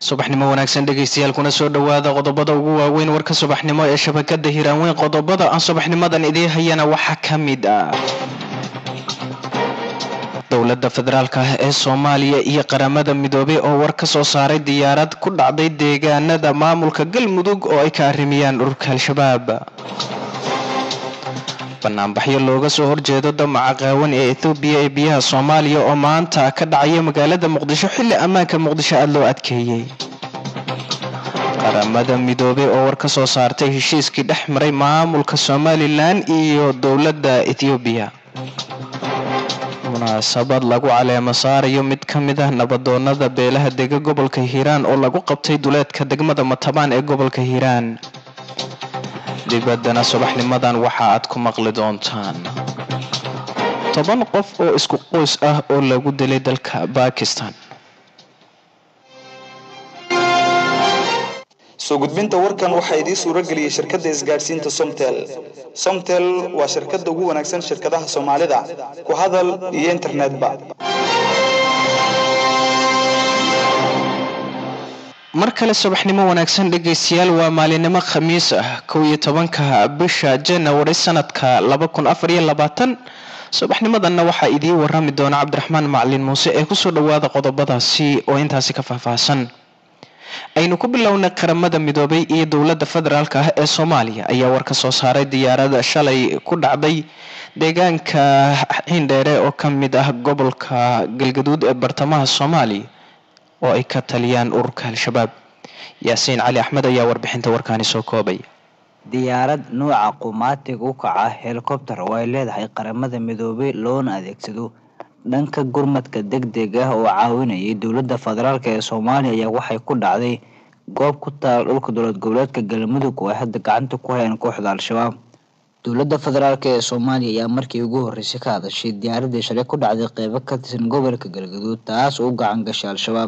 subaxnimo wanaagsan dhegaystayaal kuna soo dhowaada qodobada ugu waaweyn warka subaxnimo ee shabakada hiraanweyn qodobada aan subaxnimadan idiin hayana waxaa ka mid ah dowladda federaalk ah ee soomaaliya iyo qaramada midoobay oo war ka soo saaray diyaarad ku dhacday deegaanada maamulka galmudug oo ay ka arrimiyaan ururka al-shabaab banaanbaxyo looga soo horjeedo damaca qaawan ee ethoobiya ee biyaha soomaaliya oo maanta ka dhacaya magaalada muqdisho xilli ammaanka muqdisho aada loo adkeeyey qaramada midoobey oo war ka soo saartay heshiiskii dhex maray maamulka somalilan iyo dowladda ethoobiya munaasabad lagu caleemo saarayo mid ka mid ah nabadoonada beelaha dega gobolka hiiraan oo lagu qabtay duleedka degmada matabaan ee gobolka hiiraan dibaddana subaxnimadan waxa aad ku maqli doontaan toban qof oo isku qoys ah oo lagu dilay dalka bakistan soo gudbinta warkan waxaa idiin suuro geliyey shirkadda isgaadhsiinta somtel somtel waa shirkadda ugu wanaagsan shirkadaha soomaalida ku hadal iyo internetba mar kale subaxnimo wanaagsan dhegaystayaal waa maalinimo khamiis ah kow iyo tobanka bisha janawari sanadka laba kun afar iyo labaatan subaxnimadanna waxaa idiin warami doona cabdiraxmaan macalin muuse ee kusoo dhawaada qodobadaasi oo intaasi ka faahfaahsan aynu ku bilownay qaramada midoobay iyo dowladda federaalk ah ee soomaaliya ayaa war ka soo saaray diyaarada shalay ku dhacday deegaanka xindheere oo ka mid ah gobolka galgaduud ee bartamaha soomaaliya oo ay ka taliyaan ururka al-shabaab yaasiin cali axmed ayaa warbixinta warkaani soo koobay diyaarad nuuca qumaatiga u kaca helikobter oo ay leedahay qaramada midoobay loona adeegsado dhanka gurmadka deg deg ah oo caawinayay dowladda federaalk ee soomaaliya ayaa waxay ku dhacday goob ku taal dhulka dowlad goboleedka galmudug oo ay hadda gacanta ku hayaan kooxda al-shabaab dowladda federaalk ee soomaaliya ayaa markii ugu horreysay ka hadashay diyaaradii shalay ku dhacday qeybo ka tirsan gobolka galgaduud taas oo u gacan gashay al-shabaab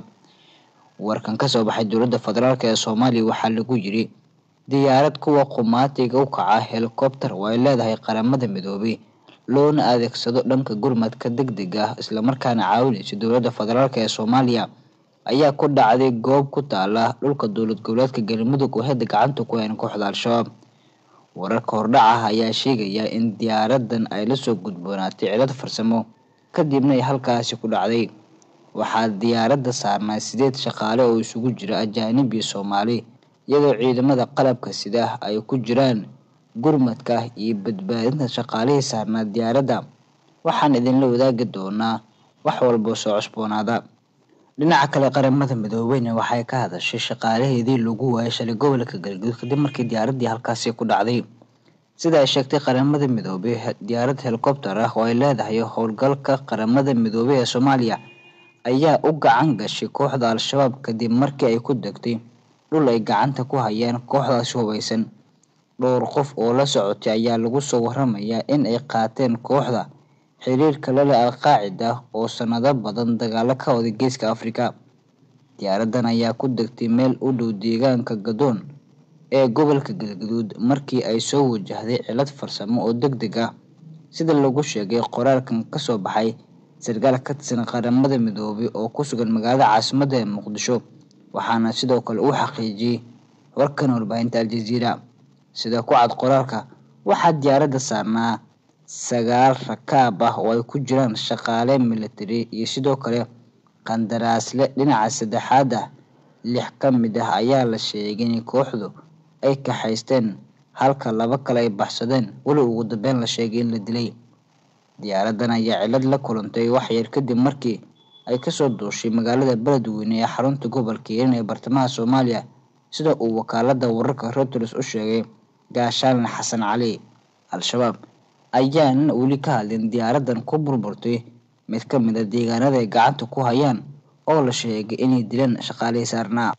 warkan kasoo baxay dowladda federaalk ee soomaaliya waxaa lagu yiri diyaarad kuwa qumaatiga u kaca helikobter oo ay leedahay qaramada midoobay loona adeegsado dhanka gurmadka deg deg ah islamarkaana caawinaysa dowladda federaalk ee soomaaliya ayaa ku dhacday goob ku taala dhulka dowlad goboleedka galmudug oo hadda gacanta ku hayn kooxda al-shabaab wararka hordhac ah ayaa sheegaya in diyaaradan ay lasoo gudboonaatay cilad farsamo kadibna ay halkaasi ku dhacday waxaa diyaaradda saarnaa sideed shaqaale oo isugu jira ajaanib iyo soomaali iyadoo ciidamada qalabka sida ay ku jiraan gurmadka iyo badbaadinta shaqaalihii saarnaa diyaaradda waxaan idinla wadaagi doonaa wax walboo soo cusboonaada dhinaca kale qaramada midoobeyna waxay ka hadashay shaqaalaheedii lagu waayay shalay gobolka galgaduud kadib markii diyaaraddii halkaasi ku dhacday sida ay sheegtay qaramada midoobey diyaarad helikobter ah oo ay leedahay howlgalka qaramada midoobey ee soomaaliya ayaa u gacan gashay kooxda al-shabaab kadib markii ay ku degtay dhul ay gacanta ku hayaan kooxdaasi hubaysan dhowr qof oo la socotay ayaa lagu soo waramayaa in ay qaateen kooxda xiriirka lale al-qaacida oo sanado badan dagaalo ka waday geeska afrika diyaaradan ayaa ku degtay meel u dhow deegaanka gadoon ee gobolka galgaduud markii ay soo wajahday cilad farsamo oo deg deg ah sida lagu sheegay qoraalkan kasoo baxay sarkaal ka tirsan qaramada midoobay oo ku sugan magaalada caasimadda ee muqdisho waxaana sidoo kale uu xaqiijiyey warkan warbaahinta al-jaziira sida ku cad qoraalka waxaa diyaaradda saarnaa sagaal rakaab ah oo ay ku jiraan shaqaale military iyo sidoo kale qandaraasle dhinaca saddexaad ah lix ka mid ah ayaa la sheegay in kooxdu ay kaxaysteen halka laba kale ay baxsadeen weli ugu dambeyn la sheegay in la dilay diyaaradan ayaa cilad la kulantay waxyar kadib markii ay kasoo duushay magaalada beledweyne ee xarunta gobolka hiiran ee bartamaha soomaaliya sida uu wakaalada wararka reuters u sheegay gaashaalin xasan cali al-shabaab ayaanan weli ka hadlin diyaaradan ku burburtay mid ka mid a deegaanada ay gacanta ku hayaan oo la sheegay inay dileen shaqaalihii saarnaa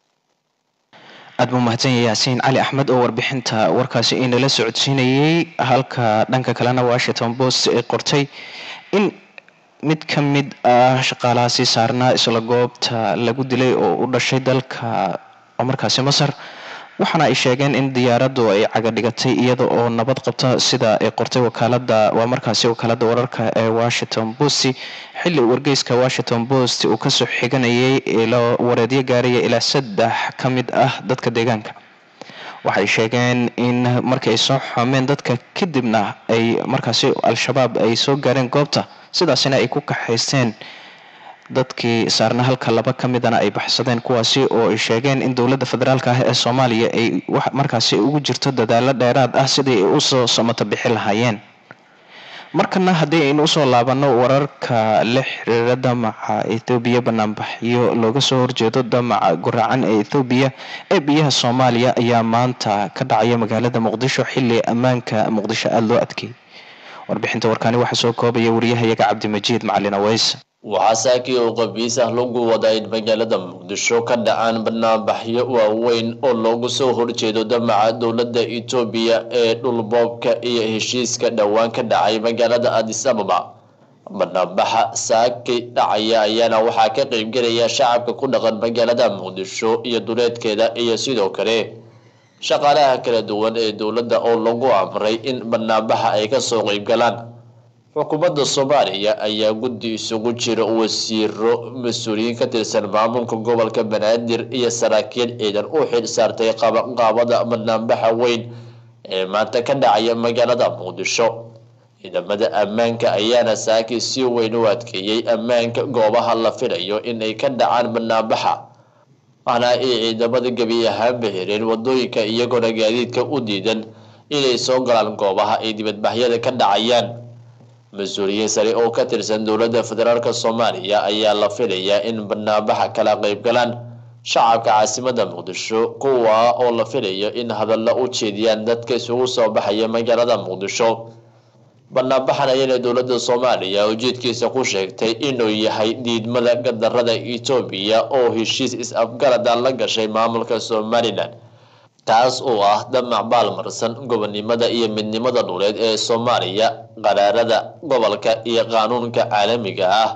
aada buu mahadsanya yaasiin cali axmed oo warbixinta warkaasi inala socodsiinayay halka dhanka kalena washington post ay qortay in mid ka mid ah shaqaalahaasi saarnaa isla goobta lagu dilay oo u dhashay dalka oo markaasi masar waxaana ay sheegeen in diyaaraddu ay cagadhigatay iyada oo nabad qabta sida ay qortay wakaalada waa markaasi wakaalada wararka ee washington post xilli wargeyska washington post uu kasoo xiganayay ilo wareedyo gaaraya ilaa saddex ka mid ah dadka deegaanka waxay sheegeen in markii ay soo xomeen dadka kadibna ay markaasi al-shabaab ay soo gaareen goobta sidaasina ay ku kaxaysteen dadkii saarna halka laba ka midana ay baxsadeen kuwaasi oo ay sheegeen in dowladda federaalk ah ee soomaaliya ay markaasi ugu jirto dadaalo dheeraad ah sidii ay usoo somato bixi lahaayeen markana haddii aynu usoo laabano wararka la xiriira damaca ethoobiya banaanbaxyo looga soo horjeedo damaca guracan ee ethoobiya ee biyaha soomaaliya ayaa maanta ka dhacaya magaalada muqdisho xili ammaanka muqdisho aada loo adkeeyay warbixinta warkaani waxaa soo koobaya wariyahayaga cabdimajiid macalin aweys waxaa saakii oo qabiis ah lagu wadaa in magaalada muqdisho ka dhacaan banaanbaxyo waaweyn oo loogu soo horjeedo damaca dowladda etoobiya ee dhulboobka iyo heshiiska dhowaan ka dhacay magaalada adis ababa banaanbaxa saaki dhacaya ayaana waxaa ka qeybgelaya shacabka ku dhaqan magaalada muqdisho iyo duleedkeeda iyo sidoo kale shaqaalaha kala duwan ee dowladda oo lagu amray in banaanbaxa ay kasoo qeybgalaan xukuumadda soomaaliya ayaa guddi isugu jira wasiiro mas-uuliyiin ka tirsan maamulka gobolka banaadir iyo saraakiil ciidan u xil saartay qabanqaabada banaanbaxa weyn ee maanta ka dhacaya magaalada muqdisho ciidamada ammaanka ayaana saaki si weyn u adkeeyey ammaanka goobaha la filayo in ay ka dhacaan banaanbaxa waxna ay ciidamada gebi ahaanba hereen wadooyinka iyagoona gaadiidka u diidan inay soo galaan goobaha ay dibadbaxyada ka dhacayaan mas-uuliyiin sare oo ka tirsan dowladda federaalk soomaaliya ayaa la filayaa in banaanbaxa kala qeyb galaan shacabka caasimada muqdisho kuwa oo la filayo in hadalla u jeediyaan dadka isugu soo baxaya magaalada muqdisho banaanbaxan ayana dowladda soomaaliya ujeedkiisa ku sheegtay inuu yahay diidmada gadarada etoobiya oo heshiis is-afgarada la gashay maamulka somalilan taas oo ah damac baalmarsan gobonnimada iyo midnimada dhuleed ee soomaaliya qaraarada gobolka iyo qaanuunka caalamiga ah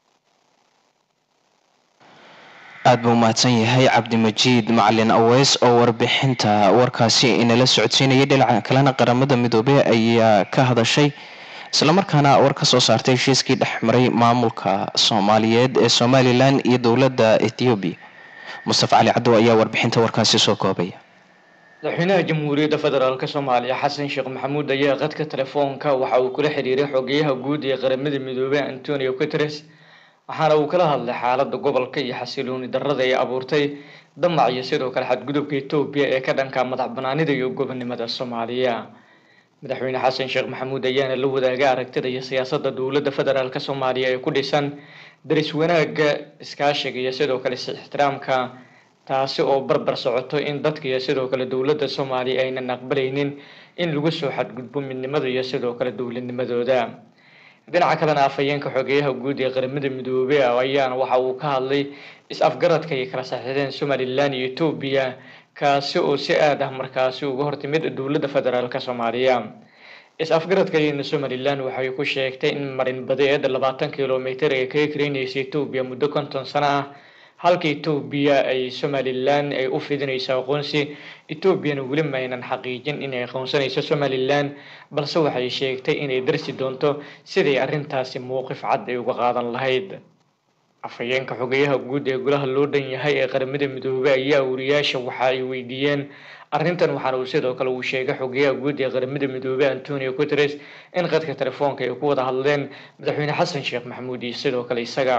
aada buu mahadsan yahay cabdimajiid macalin aweys oo warbixinta warkaasi inala socodsiinayay dhinaca kalena qaramada midoobey ayaa ka hadashay islamarkaana war ka soo saartay heshiiskii dhex maray maamulka soomaaliyeed ee somalilan iyo dowladda ethoobiya mustafa cali cadow ayaa warbixinta warkaasi soo koobaya madaxweynaha jamhuuriyadda federaalk soomaaliya xasan sheekh maxamuud ayaa qadka telefoonka waxa uu kula xiriiray xogeyaha guud ee qaramada midoobey antonio guteres waxaana uu kala hadlay xaaladda gobolka iyo xasilooni darrada ay abuurtay damac iyo sidoo kale xadgudubka etoobiya ee ka dhanka madax banaanida iyo gobonnimada soomaaliya madaxweyne xasan sheekh maxamuud ayaana la wadaaga aragtida iyo siyaasadda dowladda federaalk soomaaliya ee ku dhisan daris wanaagga iskaashiga iyo sidoo kale is-ixtiraamka taasi oo barbar socoto in dadka iyo sidoo kale dowladda soomaaliya aynan aqbalaynin in lagu soo xadgudbo midnimada iyo sidoo kale dowladnimadooda dhinaca kalena afhayeenka xogeyaha guud ee qaramada midoobey ayaana waxa uu ka hadlay is-afgaradka ay kala saxiixdeen somalilan iyo etoobiya kaasi oo si aad ah markaasi uga hortimid dowladda federaalk soomaaliya is-afgaradka ayana somalilan waxay ku sheegtay in marin badeed labaatan kilomitr ee kaga kareynaysa etoobiya muddo konton sano ah halka etoobiya ay somalilan ay u fidinayso aqoonsi etoobiyana weli maynan xaqiijin inay aqoonsanayso somalilan balse waxay sheegtay inay darsi doonto siday arrintaasi mowqif cad ay uga qaadan lahayd afhayeenka xogeyaha guud ee golaha loo dhan yahay ee qaramada midoobey ayaa wariyaasha waxa ay weydiiyeen arrintan waxaana uu sidoo kale uu sheegay xogeyaha guud ee qaramada midoobey antonio guteres in qadka telefoonka ay ku wada hadleen madaxweyne xasan sheekh maxamuud iyo sidoo kale isaga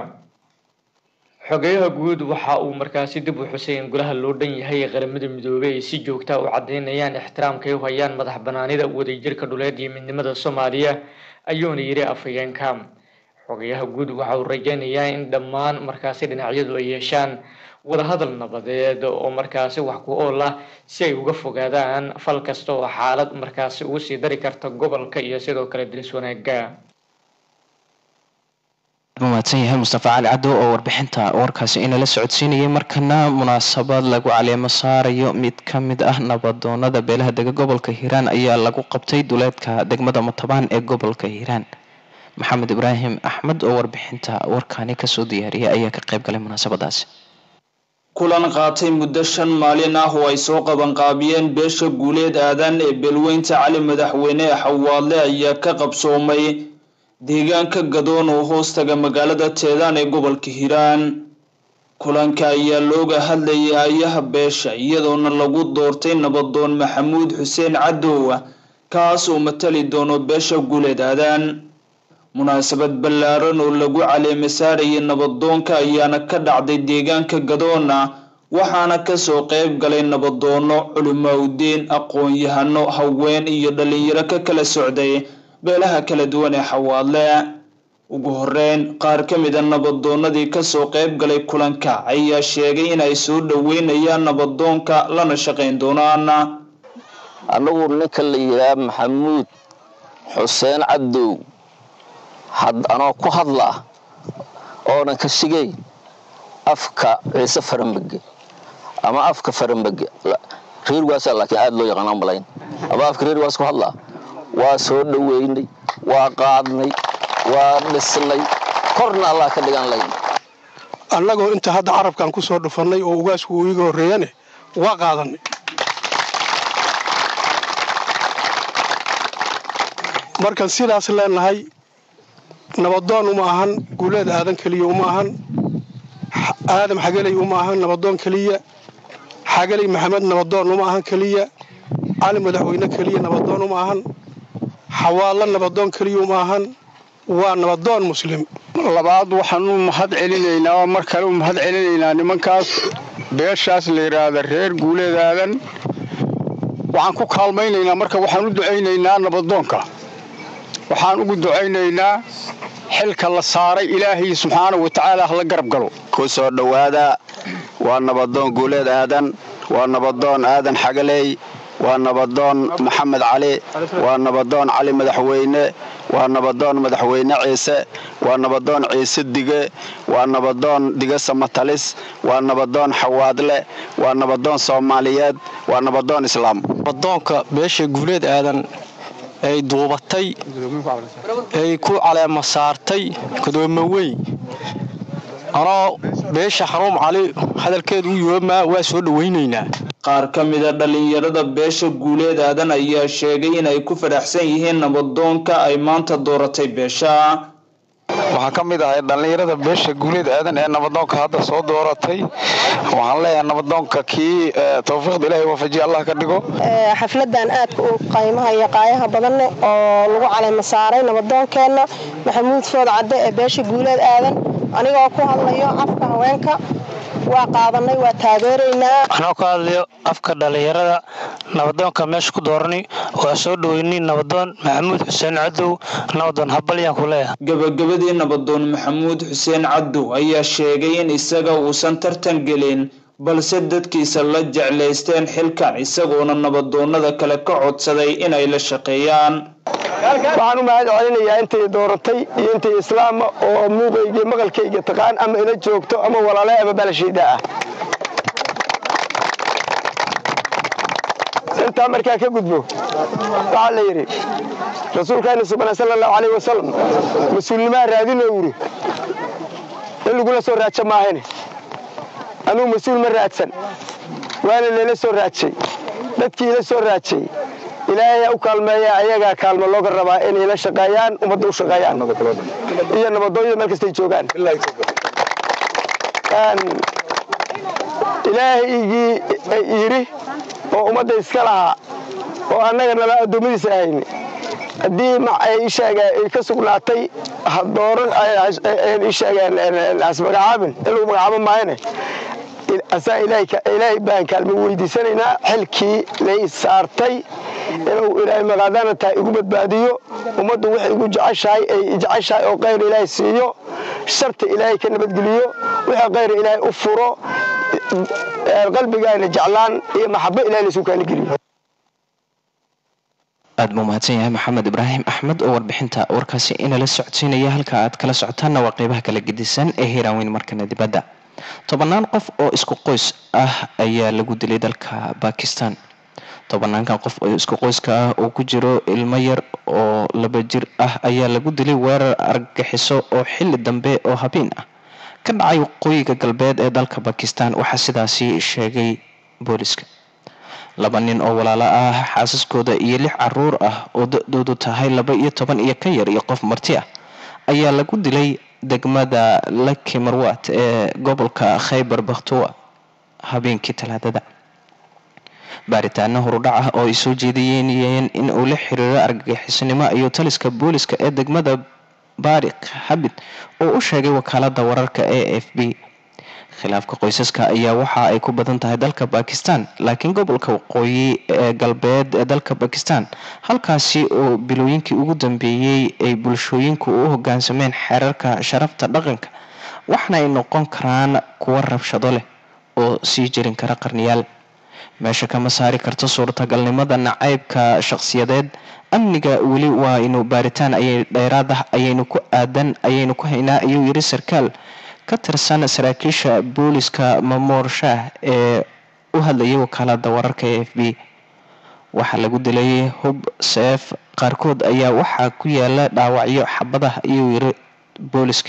xogeyaha guud waxa uu markaasi dib u xusay in golaha loo dhan yahay ee qaramada midoobey ay si joogta u caddeynayaan ixtiraamka ay u hayaan madax banaanida wadajirka dhuleed iyo midnimada soomaaliya ayuuna yidhi afhayeenka xogeyaha guud waxa uu rajeynayaa in dhammaan markaasi dhinacyadu ay yeeshaan wadahadal nabadeed oo markaasi wax ku ool ah si ay uga fogaadaan fal kasta oo xaalad markaasi ugu sii dari karta gobolka iyo sidoo kale dilis wanaaga mahadsan yahay mustafa cali caddo oo warbixinta warkaasi inala socodsiinayay markana munaasabad lagu caleemo saarayo mid ka mid ah nabadoonada beelaha dega gobolka hiiraan ayaa lagu qabtay duleedka degmada matabaan ee gobolka hiiraan maxamed ibraahim axmed oo warbixinta warkaani kasoo diyaariyay ayaa ka qayb galay munaasabadaasi kulan qaatay muddo shan maalin ah oo ay soo qabanqaabiyeen beesha guuleed aadan ee beelweynta cali madaxweyne ee xawaadle ayaa ka qabsoomay deegaanka gadoon oo hoostaga magaalada teedaan ee gobolka hiiraan kulanka ayaa looga hadlayay ayaha beesha iyadoona lagu doortay nabadoon maxamuud xuseen cadow kaas oo matali doono beesha guuleed aadan munaasabad ballaaran oo lagu caleema saarayay nabadoonka ayaana ka dhacday deegaanka gadoona waxaana kasoo qeyb galay nabadoono culimaaudeen aqoon-yahano haween iyo dhalinyaro ka kala socday beelaha kala duwan ee xawaadle ugu horeyn qaar ka mid a nabadoonadii kasoo qeyb galay kulanka ayaa sheegay inay soo dhaweynayaan nabadoonka lana shaqayn doonaan anagu ninka la yidhaha maxamuud xuseen cadow anoo ku hadla oonan ka shigay afka ciise farambege ama afka farambege reerwaasa laakiin aada loo yaqaana malayn ama afka reerwaas ku hadlaa waa soo dhaweynay waa qaadnay waa dhisnay korna allah ka dhigan layn annagoo inta hadda carabkan ku soo dhufannay oo ugaasku uu iga horreeyane waa qaadanay markaan sidaas leenahay nabadoon uma ahan guuleed aadan keliya uma ahan aadam xageley uma ahan nabadoon keliya xageley maxamed nabadoon uma ahan keliya cali madaxweyne keliya nabadoon uma ahan xawaadla nabadoon keliya uma ahan waa nabadoon muslim labaad waxaan u mahad celinaynaa oo mar kale u mahad celinaynaa nimankaas beeshaas la yidhaahda reer guuleed aadan waxaan ku kaalmaynaynaa marka waxaan u ducaynaynaa nabadoonka waxaan ugu ducaynaynaa xilka la saaray ilaahay subxaana wa tacaala hala garab galo ku soo dhowaada waa nabadoon guuleed aadan waa nabadoon aadan xagaley waa nabadoon maxamed cali waa nabadoon cali madaxweyne waa nabadoon madaxweyne ciise waa nabadoon ciise dige waa nabadoon dige samatalis waa nabadoon xawaadle waa nabadoon soomaaliyeed waa nabadoon islaam nabadoonka beesha guuleed aadan ay duubatay ay ku caleema saartay kadoomo weyn anoo beesha xanuum cali hadalkeedu u yoomaa waa soo dhawaynaynaa qaar ka mida dhalinyarada beesha guuleed aadan ayaa sheegay inay ku fadhaxsan yihiin nabadoonka ay maanta dooratay beesha waxaan ka mid ahay dhallinyarada beesha guuleed aadan ee nabadoonka hadda soo dooratay waxaan leeyahay nabadoonka kii tawfiiqda ilaahay waafajiya allah ka dhigo xafladan aadka u qaymaha iyo qaayaha badanne oo lagu caleema saaray nabadoonkeenna maxamuud food cadde ee beesha guuleed aadan anigoo ku hadlayo afka haweenka waa qaadanay waa taageeraynaa anoo ka hadlayo afka dhallinyarada nabadoonka meesha ku doorani waa soo dhaweynay nabadoon maxamuud xuseen cadow nabadoon habalyaan ku leeyahay gabagabadii nabadoon maxamuud xuseen cadow ayaa sheegay in isaga uusan tartan gelin balse dadkiisa la jeclaysteen xilkan isagoona nabadoonada kale ka codsaday inay la shaqeeyaan waxaan u mahad celinayaa intay dooratay iyo intay islaama oo muuqayga maqalkayga taqaan ama ila joogto ama walaale ama balashiida ah intaa markaa ka gudbo waxaa la yidhi rasuulkaani subana sala allahu calayh wasalam mas-uulnimaa raadinoo yidhi in lagula soo raajo maahane anugu mas-uul ma raadsan waana layla soo raajay dadkii ila soo raajay ilaahay u kaalmeeya ayagaa kaalmo looga rabaa inay la shaqeeyaan ummadda u shaqeeyaan iyo nabadooyada meel kastay joogaan ilaahaygii yidhi oo ummadda iska lahaa oo annaga nala addoommadiisa ahayni haddii isheega ay ka sugnaatay dooran isheegeen asmagacaabin in lagu magacaabo maayane asaa ilaahay baan kaalmo weydiisanaynaa xilkii lay saartay inuu ilaahay maqaadaana tahay igu badbaadiyo ummaddu waxay igu jeceshahay ay jeceshahay oo kayr ilaahay siiyo sharta ilaahay ka nabadgeliyo wixii kayr ilaahay u furo qalbigaana jeclaan iyo maxabo ilahay laysu kaana geliyo aad buu mahadsan yahay maxamed ibraahim axmed oo warbixinta warkaasi inala socodsiinaya halka aad kala socotaanna waa qeybaha kala gedisan ee hiiraaweyn markana dibadda tobannaan qof oo isku qoys ah ayaa lagu dilay dalka bakistan tobanaankan qof oo isku qoyska ah oo ku jiro ilmo yar oo laba jir ah ayaa lagu dilay weerar argagixiso oo xili dambe oo habeen ah ka dhacay waqooyiga galbeed ee dalka bakistan waxaa sidaasi sheegay booliska laba nin oo walaalo ah xaasaskooda iyo lix caruur ah oo da-doodu tahay laba iyo toban iyo ka yar iyo qof marti ah ayaa lagu dilay degmada laki marwat ee gobolka khaybar bakhtuwa habeenkii talaadada baaritaano horudhac ah oo ay soo jeediyeen in uu la xiriiro argagixisnimo iyo taliska booliska ee degmada barik xabid oo u sheegay wakaalada wararka a f b khilaafka qoysaska ayaa waxa ay ku badan tahay dalka bakistan laakiin gobolka waqooyi ee galbeed ee dalka bakistan halkaasi oo bilooyinkii ugu dambeeyey ay bulshooyinku u hogaansameen xeerarka sharafta dhaqanka waxna ay noqon karaan kuwo rabshado leh oo sii jirin kara qarniyaal meesha kama saari karto suurtagalnimada nacaybka shaqsiyadeed amniga weli waa inuu baaritaan ayay dheeraad ah ayaynu ku aadan ayaynu ku haynaa ayuu yiri sarkaal ka tirsan saraakiisha booliska mamoor shaah ee u hadlayay wakaalada wararka e f b waxaa lagu dilay hub seef qaarkood ayaa waxaa ku yaala dhaawacyo xabadaha ayuu yiri booliska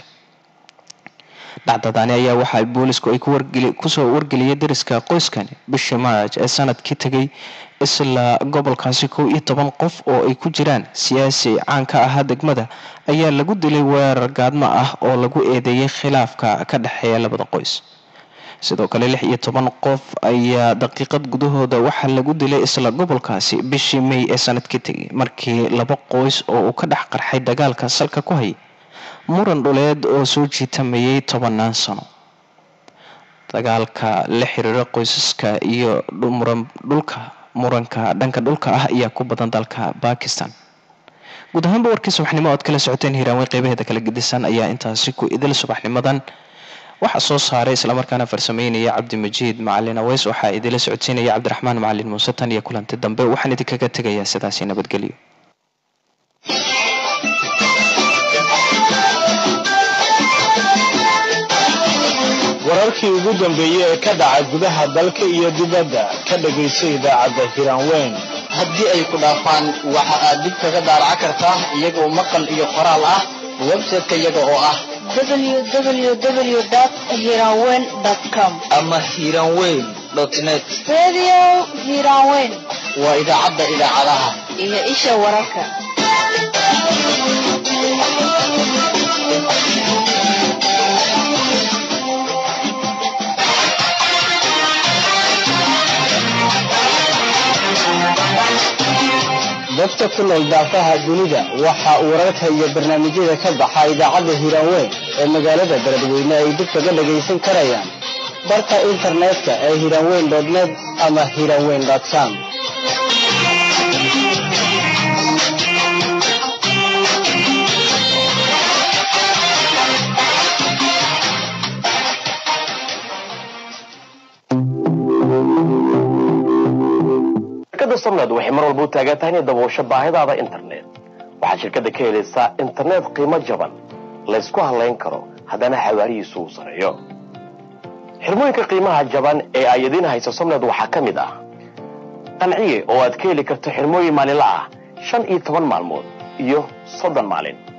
dhacdadaani ayaa waxa boolisku ay kusoo wargeliyay dariska qoyskani bishii march ee sanadkii tegay isla gobolkaasi kow iyo toban qof oo ay ku jiraan siyaasi caan ka ahaa degmada ayaa lagu dilay weerar gaadmo ah oo lagu eedeeyay khilaafka ka dhexeeya labada qoys sidoo kale lix iyo toban qof ayaa daqiiqad gudahooda waxaa lagu dilay isla gobolkaasi bishii may ee sanadkii tegay markii laba qoys oo uu ka dhex qarxay dagaalka salka ku hayay muran dhuleed oo soo jiitamayay tobanaan sano dagaalka la xiriira qoysaska iyo muran dhulka muranka dhanka dhulka ah ayaa ku badan dalka bakistan guud ahaanba warkii subaxnimo oad kala socoteen hiiraanwey qeybaheeda kala gedisan ayaa intaasi ku idil subaxnimadan waxaa soo saaray islamarkaana farsameynaya cabdimajiid macalin aweys waxaa idila socodsiinaya cabdiraxmaan macalin muuse tan iyo kulanti dambe waxaan idinkaga tegayaa sidaasi nabadgelyo wararkii ugu dambeeyey ee ka dhaca gudaha dalka iyo dibadda ka dhagayso idaacadda hiraanweyn haddii ay ku dhaafaan waxa aad dib kaga daaraca kartaa iyagoo maqal iyo qoraal ah website-ka iyaga oo ah www.hiranweyn.com ama hiranweyn net Radio Hiranweyn waa idaacadda idaacadaha iyo isha wararka. dadka ku nool daafaha dunida waxa uu wararka iyo barnaamijyada ka baxa idaacadda hiraanweyn ee magaalada beledweyne ay dib kaga dhagaysan karayaan barka internetka ee hiraanweyn net ama hiraanweyn com shirkadda somnad waxay mar walba u taagan tahay inay daboosho baahidaada internet waxaad shirkadda ka helaysaa internet qiimo jaban laysku halayn karo haddana xawaarihiisu uu sareeyo xirmooyinka qiimaha jaban ee ay idiin hayso somnad waxaa ka mid ah qanciye oo aad ka heli karto xirmooyin maalinla ah shan iyo toban maalmood iyo soddon maalin